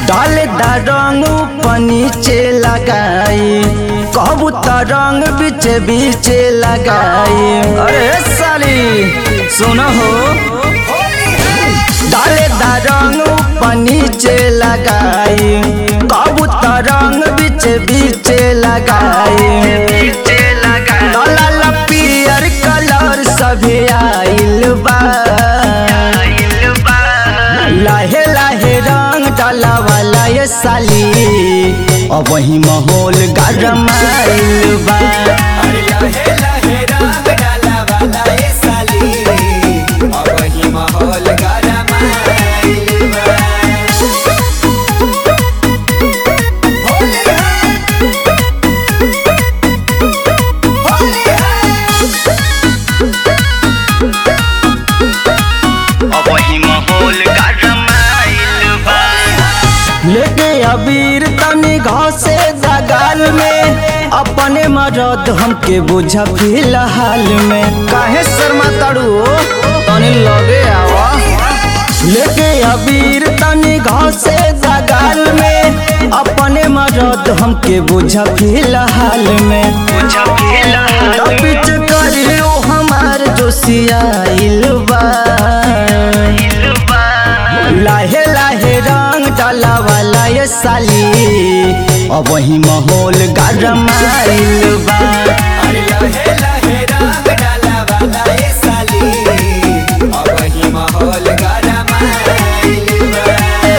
डाले दा रंग ऊपर नीचे लगाई कहबू त रंग बीचे बीचे लगाई अरे साली सुन हो डाले दा रंग ऊपर नीचे लगाई कहबू त रंग बीचे बीचे लगाई लाल पियर कलर सभी आइल बा लाहे लाहे रंग डाला वाला ये साली अब वही माहौल गरम आइल बा अरे लहे लहे रंग डाला वाला ये साली अब वही माहौल गरम आइल बा। होली है होली है अब वही माहौल गरम आइल बा लेके अबीर तनी घासे दगाल में अपने मरद हमके बुझा फिलहाल में काहे शर्मा तड़ू तनी लगे आवा लेके अबीर तनी घासे दगाल में अपने मरद हमके बुझा फिलहाल में बुझा फिलहाल पिच करियो हमार जोशियाइल बा लाहे लाहे रंग डाला वाला ये साली अब वही माहौल गरम आइल बा अरे लहे लहे रंग डाला वाला ये साली अब वही माहौल गरम आइल बा।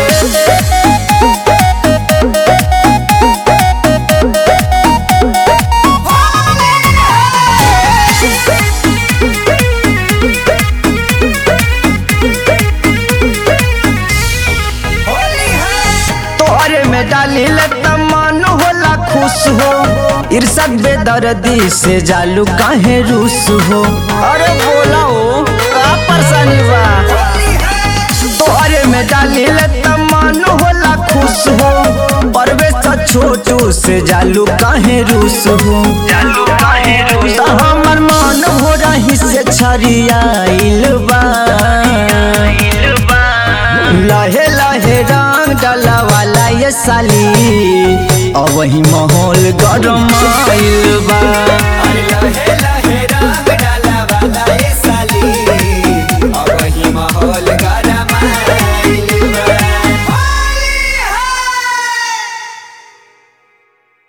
होली है तोरे में डाली ले मन होला खुश हो इर्षद बेदर्दी से जालू काहे रूस हो अरे बोला हो का परेशानी बा तोरे में डाली ले मन होला खुश हो परवेश छोटू से जालू काहे रूस हो जालू काहे रूस हमर मन हो रही से छरियाइल बा लहे लहे रंग डाला वाला ये साली अब वही माहौल गरम आइल बा